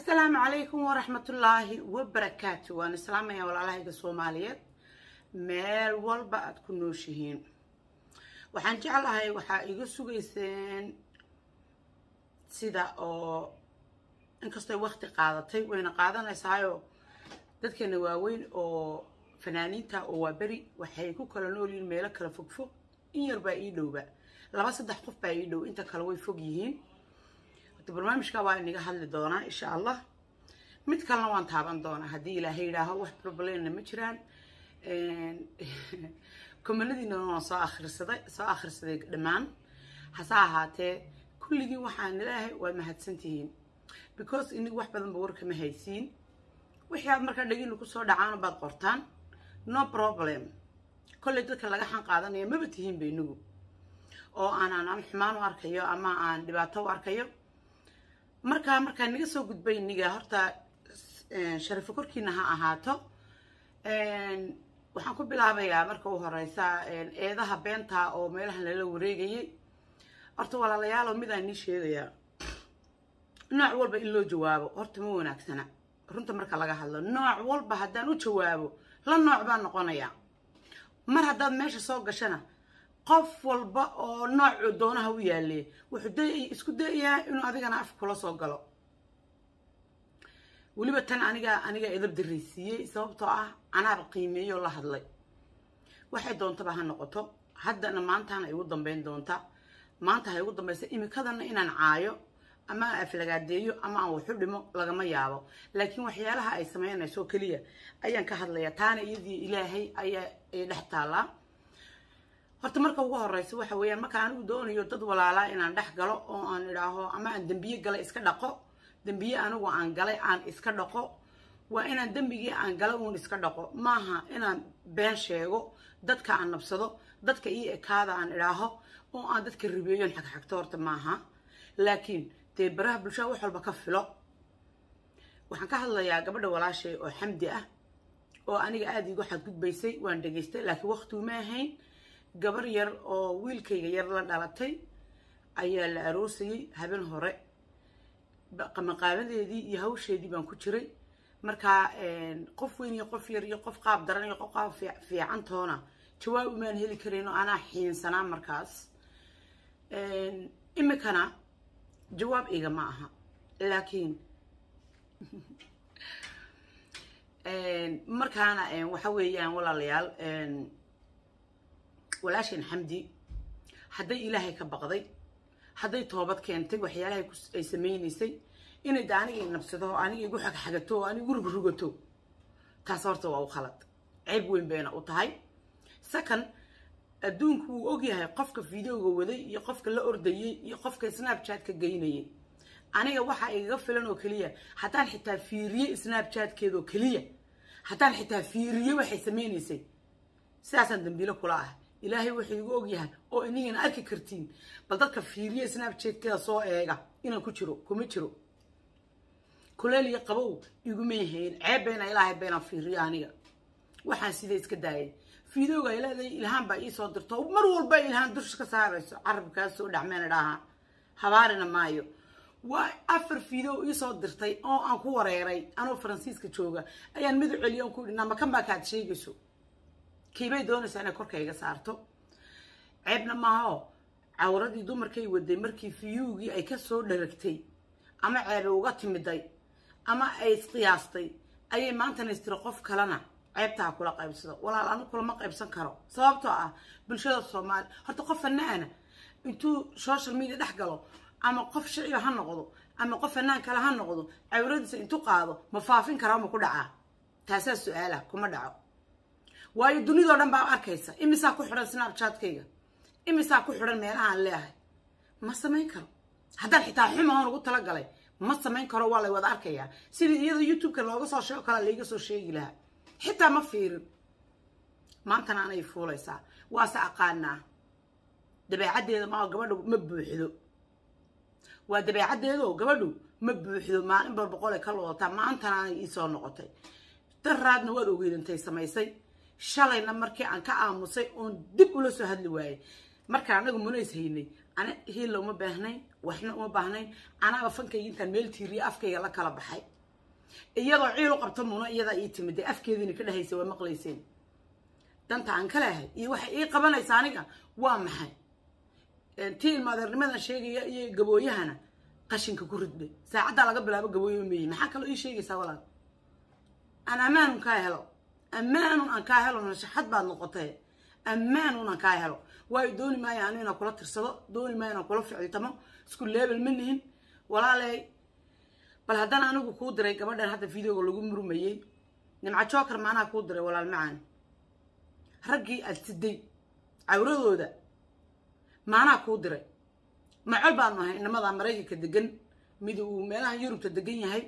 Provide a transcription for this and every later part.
asalaamu calaykum waraxmatullaahi wabarakaatu waan islaamaya walaalahayga soomaaliyeed meel walba aada ku nooshihiin waxaan jeclahay waxaa iga sugayseen sida oo inkastoo wakti qaadatay wayna qaadanaysaayo dadkeena waaweyn oo fanaaniinta oo waa beri waxay ku kala noolyihiin meelo kala fogfog in yar baa ii dhowba laba saddex qof baa ii dhow inta kale way fog yihiin horta barnaamijka waa inaga hadli doonaa insha allah mid kalena waan taaban doonaa haddii ilaahay yidhaaho wax problemna ma jiraan komanadiina waan soo akhrisaday soo akhrisaday dhammaan hase ahaatee kulligiin waxaan ilaahay waa mahadsantihiin because inigu wax badanba warkama haysiin wixii aad markaa dhegina kusoo dhacaan baad qortaan no problem kolley dadka laga xan qaadanaya maba tihiinba inigu oo aanaan ama xumaan u arkayo ama aan dhibaato u arkayo markaa markaa naga soo gudbay niga horta sharafo korkiina ha ahaato waxaan ku bilaabayaa marka u horeysa eedaha beenta oo meelahan lala wareegayay horta walaalayaalo midaan nii sheegayaa nooc walba in loo jawaabo horta ma wanaagsana runta marka laga hadlo nooc walba haddaan u jawaabo la nooc baan noqonayaa mar haddaad meesha soo gashana qof walba oo noocu doonaha u yaale wuxuu isku dayayaa inuu adigana af kula soo galo weliba tan aniga aniga edab daraysiiyey sababtoo ah anaaba qiimeeyoo la hadlay waxay doontaba ha noqoto haddana maantaana igu dambeyn doonta maanta ha igu dambaysa imikadana inaan caayo ama aan aflagaadeeyo ama aan waxu dhimo lagama yaabo laakiin waxyaalaha ay sameynayso keliya ayaan ka hadlayaa taana iyadii ilaahay ayaa ay dhex taallaa horta marka ugu horeysa waxa weeyaan marka anigu doonayo dad walaalaa inaan dhex galo oo aan idhaaho ama aan dembiye galay iska dhaqo dembiye anigu aan galay aan iska dhaqo waa inaan dembigii aan galay uun iska dhaqo maaha inaan been sheego dadka aan nabsado dadka ii ekaada aan idhaaho oo aan dadka ribeeyon xagxagto horta maaha laakiin dee baraha bulshada wax walba ka filo waxaan ka hadlayaa gabadha walaashay oo xamdi ah oo aniga aada igu xadgudbaysay waan dhegaystay laakiin waqtiguma ahayn gabar yar oo wiilkayga yar la dhalatay ayaa la aroosayay habeen hore maqaaladeedii iyo hawsheedii baan ku jiray markaa qof weyn iyo qof yar iyo qof qaab daran iyo qof qaab fiican toona jawaab umaan heli karayno anaa xiinsanaa markaas imikana jawaab iga ma aha laakiin markaana waxa weeyaan walaalayaal walaashan xamdi hadday ilaahay ka baqday hadday toobad keentay waxyaalahay ay samaynaysay inay da aniga nabsado oo aniga igu xagxagato oo aniga rugrogato taas horta waa u khalad ceeb weyn bayna u tahay second adduunku wuu ogyahay qofka videoga waday iyo qofka la ordayay iyo qofka snapchatka geynayay aniga waxaa igaga filan oo keliya haddaan xitaa fiiriye snapchatkeedoo keliya haddaan xitaa fiiriye waxay samaynaysay sidaasaan dambiilo kula ah ilaahay wuxuu igu ogyahay oo inigana arki kartiin bal dadka fiiriye snapchatkeeda soo eega inaan ku jiro kuma jiro kuleel iyo qabow iguma yahayn ceeb bayna ilaahay baynaan fiiriyo aniga waxaan sida iska daayay videoga ay leedahay ilhaan baa iisoo dirto mar walba ilhaan dusha ka saarayso carabkaas soo dhacmeen idhaaha habaarina maayo waa afar video iisoo dirtay oo aan ku wareeray anoo faransiiska jooga ayaan mid u celiyo aan ku idhi namakan baa kaad sheegayso kiibay doonaysaa inay korka iga saarto ceebna maaho cawradii dumarkay waday markii fiyuugii ay ka soo dharagtay ama ceebe uga timiday ama ay isqiyaastay ayay maantana istiri qof kalena ceebtaa kula qaybsado walaal anu kulama qaybsan karo sababtoo ah bulshada soomaali horta qof fanaana intuu social media dhex galo ama qof shiciba ha noqdo ama qof fanaan kale ha noqdo cawradiisa intuu qaado ma faafin karaa ma ku dhacaa taasaa su-aala kuma dhaco waayo dunidao dhan baa arkaysa imisaa ku xidhan snapchatkayga imisaa ku xidhan meelahaan leeahay ma samayn karo haddaan xitaa xumahan ugu talagalay ma samayn karo waa lay wada arkayaa sidii iyada youtube-ka looga soo sheego kale layga soo sheegi lahaa xitaa ma fiirin maantana anay fuulaysaa waase aqaanaa dabeecaddeeda ma gabadhu ma buuxdo waa dabeecaddeedo gabadhu ma buuxdo maalin bal boqol ay ka loodataa maantana anay iisoo noqotay daraadna waad ogeydantay samaysay shalayna markii aan ka aamusay oon dib ula soo hadli waayey markaan anagu munays haynay ana hiilla uma baahnayn waxna uma baahnayn anaaba fankayga intaan meel tiiriya afkayga la kala baxay iyadoo ciil u qabto muna iyadaa ii timid dee afkeediina ka dhehaysa waa maqlayseen danta aan ka lehay iyo waxay ii qabanaysa aniga waa maxay tii ilmaadeernimadan sheegaya iyo gabooyahana qashinka ku ridbay saacaddaa laga bilaabo gabooyo meeyi maxaa kaloo ii sheegaysaa walaal aan ammaanun kaa helo ammaanun aan kaa helo nashaxad baad noqotay ammaanun aan kaa helo waayo dooni maayo anu inaan kula tirsado dooni maayo inaan kula ficiltamo isku leebel ma nihin walaaley bal haddana anigu kuu diray gabadhan hadda videoga lagu murmayey nimca joker maanaa kuu diray walaal macaan raggii aad siday cawradooda maanaa kuu diray macol baanu ahay inamadaa maraykanka degan mid uu meelaha yurubta degan yahay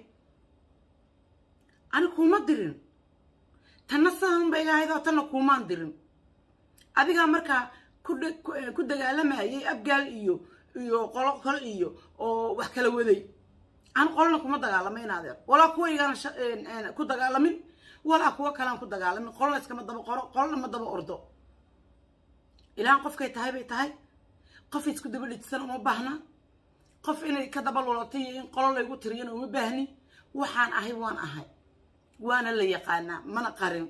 ani kuuma dirin tanna sidan ba iga ahayd oo tanna kuumaan dirin adigaa markaa ku dagaalamayay abgaal iyo iyo qolo kale iyo oo wax kala waday aan qolona kuma dagaalama in adeer walaa kuwa igaana ku dagaalamin walaa kuwa kalean ku dagaalamin qolona iskama daba qoro qolona ma daba ordo ilaan qofkay tahay bay tahay qof isku daba dhijsan uma baahna qof inay ka daba lulatay iyo in qolo laygu tiriyana uma baahni waxaan ahay waan ahay waana la yaqaanaa mana qarin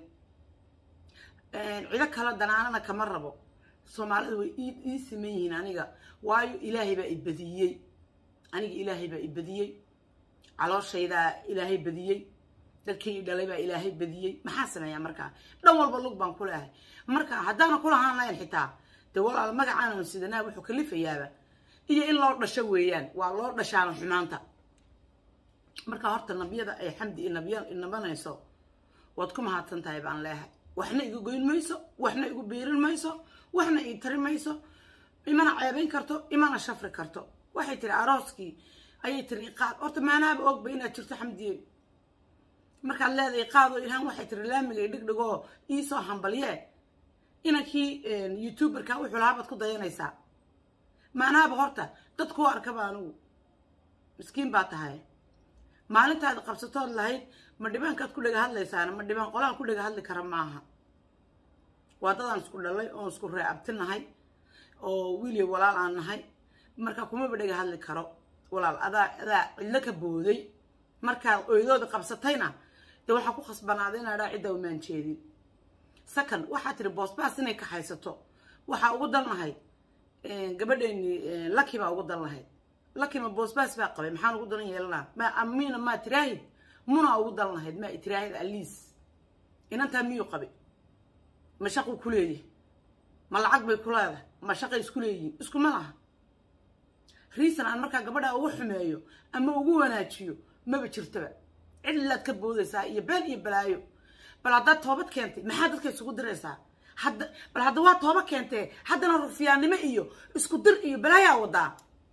cido kale danaanana kama rabo soomaalida way ii siman yihiin aniga waayo ilaahay baa i badiyey aniga ilaahay baa i badiyey calooshaydaa ilaahay badiyey dadkii dhalay baa ilaahay badiyey maxaa sameeyaa markaa dhan walba lug baan ku leehay marka haddaana ku lahaan lahayn xitaa dee walaal magacaanan sidanaa wuxuu kalifayaaba iyo in loo dhasho weeyaan waa loo dhashaana xumaanta marka horta nabiyada ay xamdi i nabiya inabanayso waad ku mahadsan tahay baan leehay waxna igu goyn mayso waxna igu biirin mayso waxna ii tari mayso imana ceebayn karto imana shafri karto waxay tiri arooskii ayay tiri iqaad horta maanaaba ogba inaad jirto xamdiye markaad leedahay iqaadoo ilhaan waxay tiri laamigay dhigdhigoo iisoo hambalye inankii youtuberka wuxuu lahaa baad ku dayanaysaa maanaaba horta dad kuu arkaba anigu miskiin baa tahay maalintaad qabsatood lahayd ma dhibaankaad ku dhega hadlaysaana ma dhibaan qolaan ku dhega hadli kara maaha waa dadaan isku dhalay oon isku reeabti nahay oo wiiliya walaal aan nahay marka kumaba dhega hadli karo walaal adaa adaa cidlo ka booday markaad oydooda qabsatayna dee waxaa ku khasbanaaday inaa dhaa cidda umaan jeedin second waxaa tiri boosbaas inay kaxaysato waxaa ugu dan lahayd gabadheeni laki baa ugu dan lahayd laki ma boosbaas baa qabay maxaan ugu daran yeelanaa ma amina maa tiraahid munaa ugu dan lahayd maa tiraahid aliis inantaa miyuu qabay ma shaquu ku leeyahay ma lacag bay ku leedahay ma shaqay isku leeyihiin iskuma laha riisan aan markaa gabadha ugu xumeeyo ama ugu wanaajiyo maba jirtaba cidlaad ka boodaysaa iyo been iyo balaayo bal haddaad toobad keentay maxaa dadka isugu diraysaa hadda bal hadda waa tooba keentee haddana rufiyaannimo iyo isku dir iyo balaayaa wadaa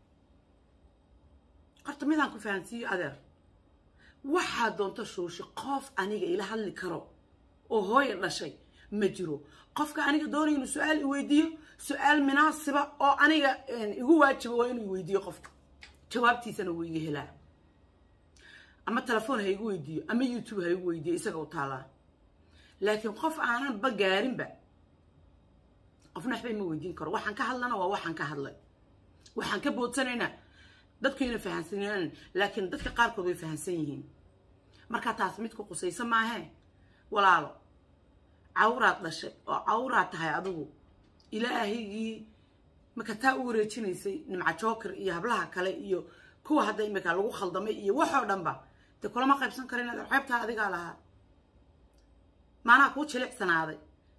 horta midaan ku fahansiiyo adeer waxaa doonto shuushi qof aniga ila hadli karo oo hooya dhashay ma jiro qofka aniga doonaya inuu su-aal iweydiiyo su-aal munaasiba oo aniga igu waajiba waa inuu iweydiiyo qofka jawaabtiisana wuu iga helaa ama telefoon ha igu weydiiyo ama youtube ha igu weydiiyo isaga u taalaa laakiin qof aanan ba gaarinba qofna waxba ima weydiin karo waxaan ka hadlana waa waxaan ka hadlay waxaan ka boodsanayna dadkayna fahansanaan laakiin dadka qaarkood way fahansan yihiin markaa taas mid ku qusaysa maahee walaalo cawraad dhashay oo cawraad tahay adigu ilaahigii marka taa u wareejinaysay nimca joker iyo hablaha kale iyo kuwa hadda imika lagu khaldamay iyo waxoo dhanba dee kulama qaybsan kara inaad ceebtaa adigaa lahaa maanaa kuu jilicsanaaday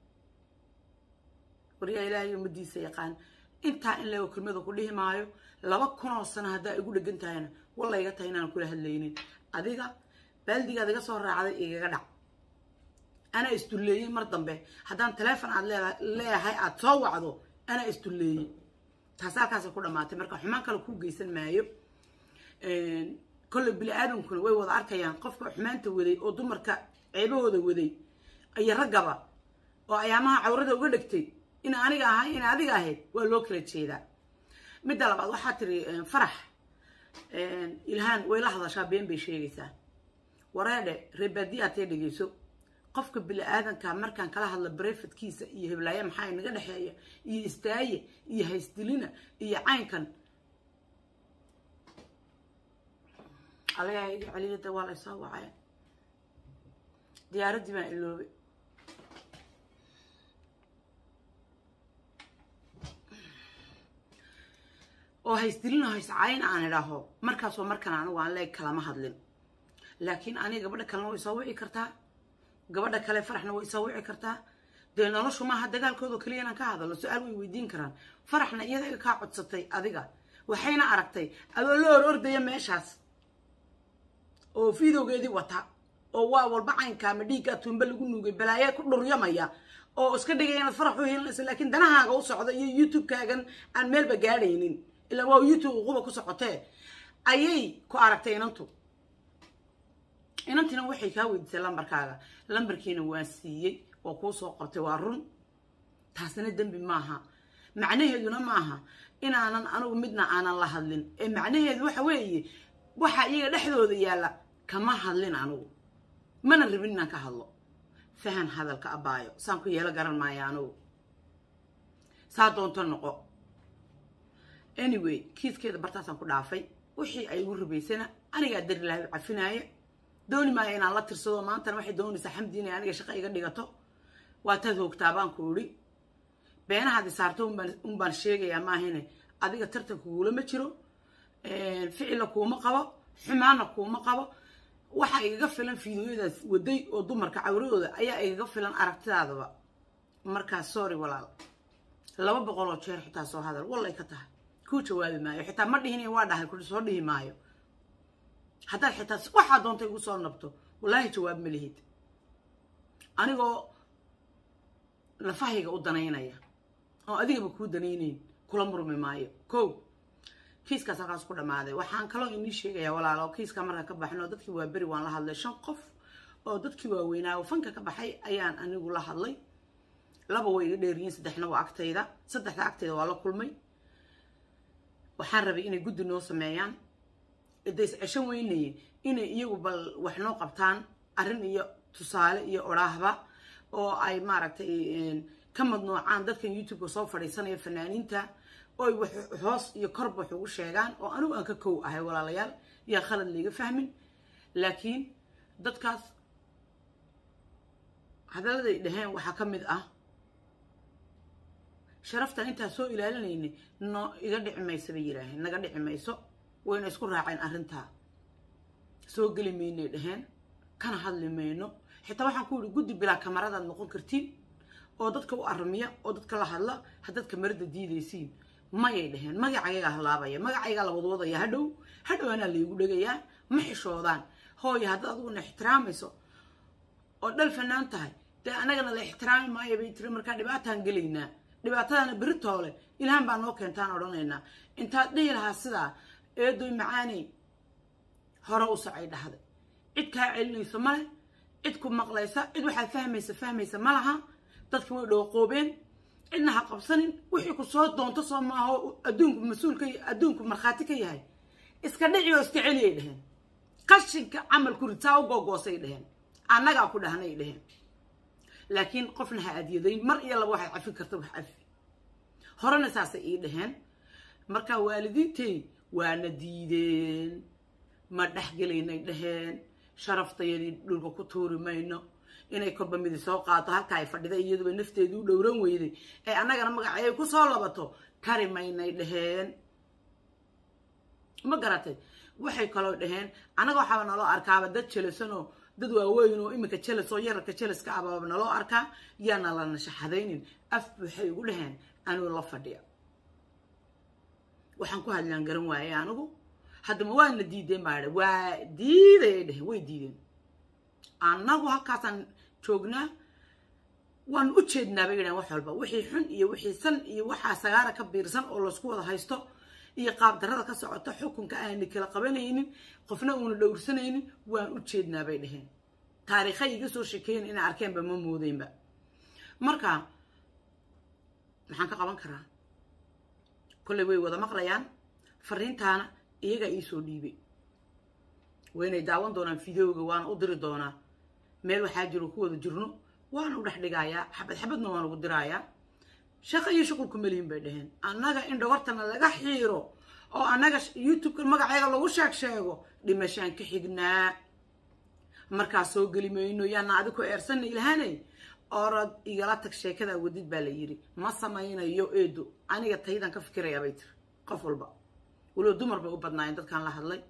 waryaa ilaahay ummadiisa yaqaan intaa in leego kelmada ku dhihi maayo laba kunoo sano haddaa igu dhegan tahayna walla iga tahay inaan kula hadlaynin adiga baaldigaad iga soo raacday igaga dhac anaa isdulleeyey mar dambe haddaan taleefon aad leeyahay aad soo wacdo anaa isdulleeyey taas halkaasa ku dhammaatay marka xumaan kale kuu geysan maayo kolle bini aadamkuna way wada arkayaan qofka xumaanta waday oo dumarka ceebahooda waday iyo raggaba oo ayaamaha cawrada uga dhegtay in aniga ahay in adiga ahayd waa loo kala jeedaa midda labaad waxaa tiri farax ilhaan way la hadashaa been bay sheegaysaa wareedhe reebaadiya atee dhegeyso qofka bini aadanka markaan kala hadla barefadkiisa iyo heblaaye maxaa inaga dhexeeya iyo istaaye iyo haysdilina iyo caynkan caliyada waa la soo wacay diyaaraddii baan iloobay oo haysdilin oo hayscayn aan idhaaho markaasoo markan anigu aan leeg kalama hadlin laakiin aniga gabadha kalena way soo wici kartaa gabadha kale faraxna way soo wici kartaa dee noloshu maaha dagaalkooda keliya inaan ka hadalno su-aal way weydiin karaan faraxna iyada kaa codsatay adiga waxayna aragtay adoo la hor ordaya meeshaas oo fiidowgeedii wata oo waa walba caynkaa ma dhiiggaa tuumba lagu nuugay balaayaa ku dhuryamaya oo iska dhigaya inaad farax u helinaysa laakiin danahaaga u socda iyo youtube-kaagan aan meelba gaadhaynin ilaa waa youtube uquba ku socotee ayay ku aragtay inantu inantina waxay kaa weydiisay lambarkaaga lambarkiina waan siiyey waa kuu soo qortay waa run taasina dembi maaha macnaheeduna maaha inaanan anigu midna aanan la hadlin ee macnaheedu waxa weeye waxa iyaga dhexdooda yaalla kama hadlin anigu mana rabin inaan ka hadlo fahan hadalka abaayo saan ku yeelo garan maayo anigu saa doonto noqo anyway kiiskeeda bartaasaan ku dhaafay wixii ay igu rabaysana anigaa dari lahay cafinaaya dooni maayo inaan la tirsado maantana waxay doonaysaa xamdi inay aniga shaqo iga dhigato waa taad hoogtaa baan ku idhi beenahaadi saarto un baan sheegayaa maahine adiga tartanka kuula ma jiro ficila kuuma qabo xumaana kuuma qabo waxaa igaga filan fiidiyoyadaas waday oo dumarka cawradooda ayaa igaga filan aragtidaadaba markaas sorry walaal laba boqol oo jeer xitaa soo hadal wallay ka tahay kuu jawaabi maayo xitaa ma dhihin waa dhahay ku soo dhihi maayo haddaad xitaa waxaa doonta igu soo nabto wallaahi jawaab ma lihid anigoo lafahayga u danaynaya oo adigaba kuu danaynayn kula murmi maayo ko kiiskaas halkaas ku dhammaaday waxaan kaloo inii sheegayaa walaalo kiiska marka ka baxno dadkii waa beri waan la hadlay shan qof oo dadkii waaweynaa oo fanka ka baxay ayaan anigu la hadlay laba way iga dheeriyiin saddexna waa agtayda saddexda agtayda waa la kulmay waxaan rabay inay guddi noo sameeyaan days ceshan weynaye inay iyagu bal wax noo qabtaan arrin iyo tusaale iyo odhaahba oo ay maaragtay ka madnoocaan dadkan youtube-ka soo fadhiisanaya fanaaniinta oy wax hoos iyo korba wax ugu sheegaan oo anigu aan ka kow ahay walaalayaal yaa khalad layga fahmin laakiin dadkaas hadalladay dhaheen waxaa ka mid ah sharaftan intaa soo ilaalinayna no iga dhici mayso bay yidhaaheen naga dhici mayso wayna isku raaceen arrintaa soo geli maynay dhaheen kana hadli mayno xitaa waxaan ku yidhi guddi bilaa kamaradaad noqon kartiin oo dadka u aramiya oo dadka la hadla haddaad kamarada diidaysiin mayay dhaheen magacaygaa halaabaya magacaygaa la wadwadaya hadhow hadhow anaa laygu dhegayaa ma xishoodaan hooya haddaad adiguna ixtiraamayso oo dhal fanaan tahay dee anagana la ixtiraami maayo bay tiri markaa dhibaataan gelaynaa dhibaatadana beritoole ilhaan baa noo keentaan odhanaynaa intaad dhihi lahaa sidaa eedoy macaaney hore u socay dhahday cid kaa celinayso male cid ku maqlaysa cid waxaad fahmaysa fahmaysa ma laha dadki way dhooqoobeen cidna ha qabsanin wixii ku soo doonto soo maaho adduunku mas-uulka adduunku markhaati ka yahay iska dhici oo iska celiyay dheheen qashinka camal ku rid saa u googoosay dheheen annagaa ku dhahnay dheheen laakiin qofna ha adyadayn mar iyo laba waxaad cafin karta wax cafi horena saasay ii dheheen marka waalidiintay waana diideen ma dhexgelaynay dheheen sharaftayadii dhulka ku tuuri mayno inay korba midi soo qaato halka ay fadhida iyaduba nafteedii u dhowran weyday ee annagana magacayay ku soo labato kari maynay dheheen ma garatay waxay kaloo dhaheen annaga waxaaba naloo arkaaba dad jelasanoo dad waaweyn oo iminka jelas oo yararka jelaska abaaba naloo arkaa yaana la nashaxadaynin af waxay igu dhaheen anigu la fadhiya waxaan ku hadlaan garan waayey anigu haddama waana diideen baa waa diidayay dheheen way diideen annagu halkaasaan joognaa waan u jeednaa bay yidhahen wax walba wixii xun iyo wixii san iyo waxaa sagaara ka biirsan oo laysku wada haysto iyo qaab darrada ka socota xukunka aanay kala qabanaynin qofna uuna dhowrsanaynin waan u jeednaa bay dheheen taariikhay iga soo sheekeeyen inay arkeenba ma moodeynba marka maxaan ka qaban karaa kolley way wada maqlayaan fariintaana iyagaa iisoo dhiibay waynay daawan doonaan fideoga waana u diri doonaa meel waxaa jiro ku wada jirno waana u dhex dhigayaa xabad xabadna waan ugu diraayaa shaqo iyo shuqulku melihin bay dhaheen annaga in dhawartana laga xiiro oo annaga youtubeka magaceega lagu sheeg sheego dhimashaan ka xignaa markaa soo geli mayno yaana adi ku eersanna ilhaanay orod igala tag sheekada wadid baa la yidhi ma samaynayo eedo aniga taydan ka fikirayaa bay tiri qof walba walow dumar bay u badnaayeen dadkaan la hadlay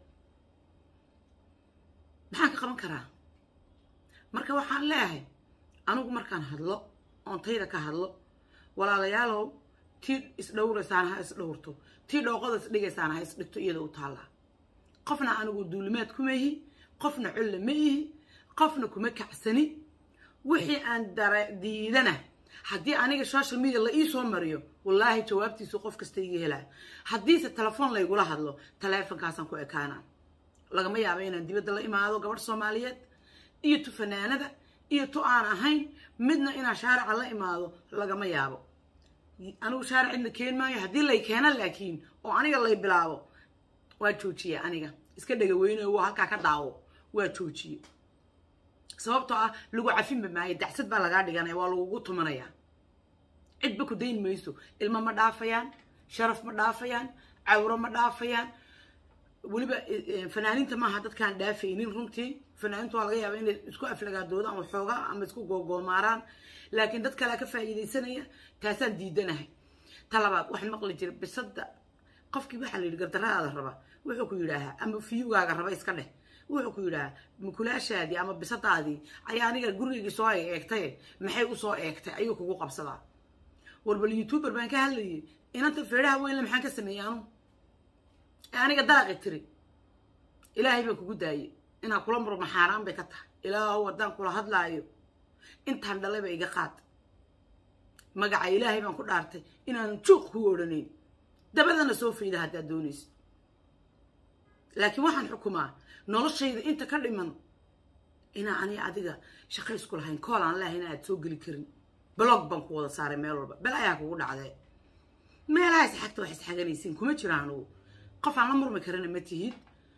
maxaan ka qaban karaa marka waxaan leeyahay anigu markaan hadlo oon tayda ka hadlo walaalayaalow tii isdhowraysaan ha isdhowrto tii dhooqada isdhigaysaan ha isdhigto iyada u taallaa qofna anigu duulimaad kuma ihi qofna colle ma ihi qofna kuma kacsani wixii aan dara diidana haddii aniga social media la ii soo mariyo wallaahi jawaabtiisu qof kasta iga helaa haddiise telefoon laygula hadlo taleefonkaasaan ku ekaana lagama yaabo inaan dibadda la imaado gabadh soomaaliyeed iyo tu fanaanada iyo tu aan ahayn midna inaan shaarica la imaado lagama yaabo anigu shaaric cidna keen maayo haddii lay keena laakiin oo aniga lay bilaabo waa joojiye aniga iska dhega weyne waa halkaa ka daawo waa joojiye sababtoo ah lagu cafinba maayo dacsad baa lagaa dhiganaya waa lagugu tumanaya cidba ku dayn mayso ilmo ma dhaafayaan sharaf ma dhaafayaan cawro ma dhaafayaan weliba fanaaniinta maaha dadkaan dhaafaynin runtii fanaaniintu waa laga yaaba inay isku aflagaadoodaan waxoogaa ama isku googoomaaraan laakiin dad kalea ka faa'iidaysanaya taasaan diidanahay ta labaad waxaan maqli jiray bisada qofkii waxaa la yidhi gardaradaada raba wuxuu ku yidhaahaa ama fiyugaaga raba iska dheh wuxuu ku yidhaahaa mukulaashaadii ama bisadaadii ayaa aniga gurigaygii soo eegtay maxay usoo eegtay ayuu kugu qabsadaa warbal youtuber baan ka hadlayay inanta feedhaha weynle maxaan ka sameeyey anu ee aniga dalaqi tiri ilaahay baan kugu daayey inaa kula murma xaaraan bay ka tahay ilaahow haddaan kula hadlaayo intaan dhalayba iga qaad magaca ilaahay baan ku dhaartay inaanan juuq ku odhanayn dabadana soo fayda haddaad doonaysa laakiin waxaan xukumaa noloshayda inta ka dhiman inaa ani adiga shaqo isku lahayn kool aan leahay in aad soo geli karin blog baan ku wada saaray meel walba bel ayaa kugu dhacdee meelaha isxagta wax isxaganaysiin kuma jira anugu qof aan la murmi karana ma tihid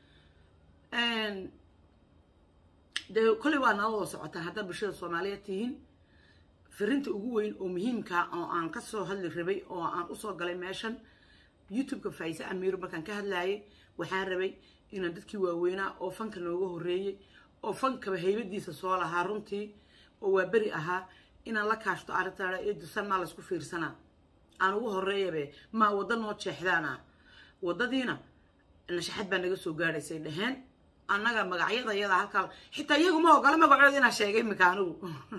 dee kolley waa nala wada socotaan haddaad bulshada soomaaliyeed tihiin firinta ugu weyn oo muhiimka oo aan ka soo hadli rabay oo aan usoo galay meeshan youtube-ka faaiise amiir markaan ka hadlaayay waxaan rabay inaan dadkii waaweynaa oo fanka nooga horreeyey oo fankaba haybadiisa soo lahaa runtii oo waa beri ahaa inaan la kaashto arrintaada ee dusan maa laysku fiirsanaa aan ugu horreeyabe maa wadda noo jeexdaana waddadiina nashaxad baa naga soo gaadhaysay dheheen annaga magacyada iyada halkaa xitaa iyagu ma ogola magacooda inaa sheegay imika anigu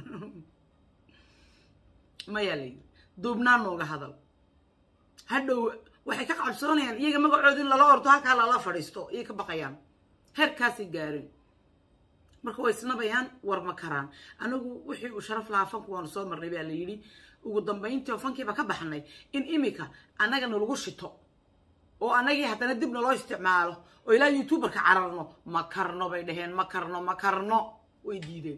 mayaa layidhi duubnaan nooga hadal hadhow waxay ka cabsoonayaan iyaga magacooda in lala ordo halkaa lala fadhiisto iyay ka baqayaan heerkaasay gaareen marka way isnabayaan war ma karaan anigu wixii uu sharaf lahaa fanku waanu soo marnay baa la yidhi ugu dambayntii oo fankiiba ka baxnay in imika annagana lagu shito oo annagii haddana dib naloo isticmaalo oo ilaa youtuberka cararno ma karno bay dhaheen ma karno ma karno way diideen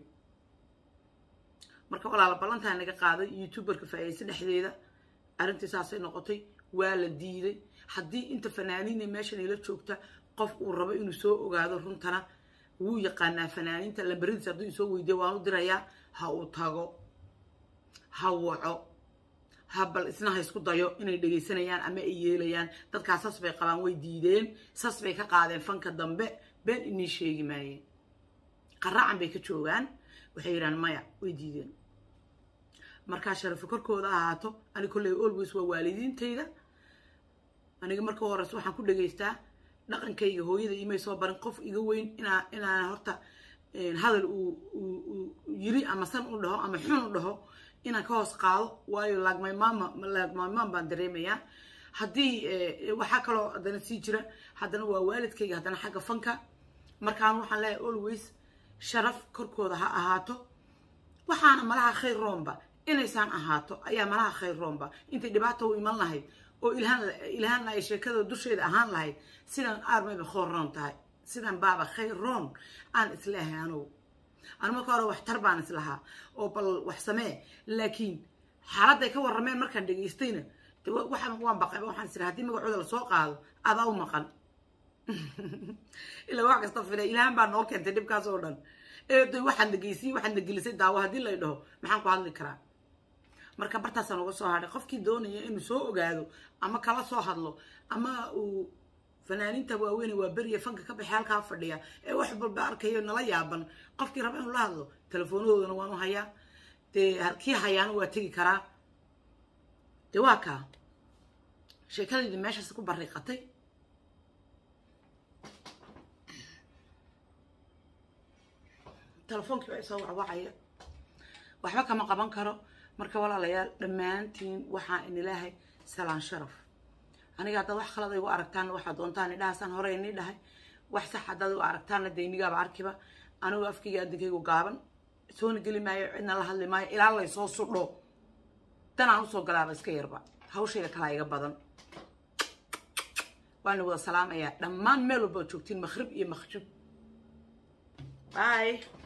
marka walaala ballantaa naga qaaday youtuberka faa'iidaysa dhexdeeda arrintii saasay noqotay waa la diiday haddii inta fanaaniina meeshan ila joogta qof uu rabo inuu soo ogaado runtana wuu yaqaanaa fanaaniinta lambaradiisa hadduu isoo weydiya waan u dirayaa ha uu tago ha waco ha bal isna ha isku dayo inay dhegaysanayaan ama ay yeelayaan dadkaas sas bay qabaan way diideen sas bay ka qaadeen fanka dambe been inii sheegi maayeen qaraacan bay ka joogaan waxay yidhahaan maya way diideen markaa sharafo korkooda ahaato ani kolley always waa waalidiintayda aniga marka horeyse waxaan ku dhegaystaa dhaqankayga hooyada imay soo barin qof iga weyn inaa inaan horta hadal uu yiri ama san u dhaho ama xun u dhaho inaan ka hoos qaado waayo laagmaymaama laagmaymaan baan dareemayaa haddii waxaa kaloo haddana sii jira haddana waa waalidkayga haddana xagga fanka markaan waxaan leeyahay always sharaf korkooda ha ahaato waxaana malaha khayr roomba inaysaan ahaato ayaa malaha khayr roomba intay dhibaata u iman lahayd oo ilhaan ilhaanna ay sheekada dusheeda ahaan lahayd sidaan aarmayba khoor roon tahay sidaan baaba khayr roon aan isleehay anugu anu marka hore waxtar baan islahaa oo bal wax samee laakiin xaaladday ka warrameen markaan dhegaystayna de waxaan waan baqay waxaan isira haddii magacooda lasoo qaado adaa u maqan ilaa wax kasta fila ilhaan baa noo keentay dhibkaas oo dhan eeday waxaad nageysiyey waxaad nagelisay daawo haddii lay dhaho maxaan ku hadli karaa marka bartaasaan uga soo hadhay qofkii doonaya inuu soo ogaado ama kala soo hadlo ama uu fanaaniinta waaweyne waa beriya fanka ka baxay halkaa fadhiya ee wax walba arkayo nala yaaban qofkii raba inuu la hadlo telefoonhoodana waan u hayaa dee kii hayaana waa tegi karaa dee waa kaa sheekadaydi meeshaas ku bariiqatay telefoonkii baa isoo wacwacaya waxba kama qaban karo marka walaalayaal dhammaantiin waxaa in ilaahay salaan sharaf aniga haddaad wax khalad igu aragtaanna waxaa doontaan idhahaasaan hore inii dhahay wax sax haddaad igu aragtaanna dee inigaaba arkiba anigoo afkayga adinkaygu gaaban soona geli maayo cidna la hadli maayo ilaa laysoo sudho danaan usoo galaaba iska yarba hawshayda kalaa iga badan waana wada salaamayaa dhammaan meel walba joogtiin makhrib iyo makjub bye